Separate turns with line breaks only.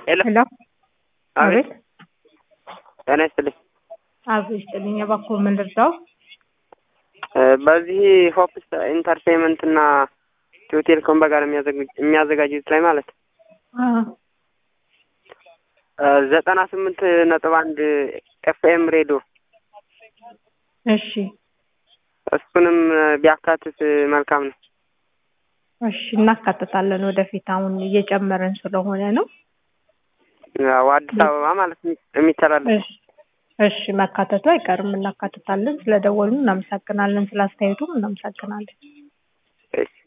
ሄሎ
ሄሎ
አቤት
አቤት
ጤና ይስጥልኝ።
አቤት ይስጥልኝ። እባክዎ ምን ልርዳው?
እ በዚህ ሆፕስ ኢንተርቴንመንት እና ኢትዮ ቴሌኮም በጋር የሚያዘግ- የሚያዘጋጁት ላይ ማለት
አ
እ ዘጠና ስምንት ነጥብ አንድ ኤፍኤም ሬዲዮ
እሺ
እሱንም ቢያካትት መልካም ነው።
እሺ እናካትታለን ወደፊት። አሁን እየጨመረን ስለሆነ ነው።
ያው አዲስ አበባ ማለት የሚ- የሚተላለፍ
እሺ እሺ መካተቱ አይቀርም እናካትታለን። ስለደወሉ እናመሰግናለን። ስለ አስተያየቱም እናመሰግናለን።
እሺ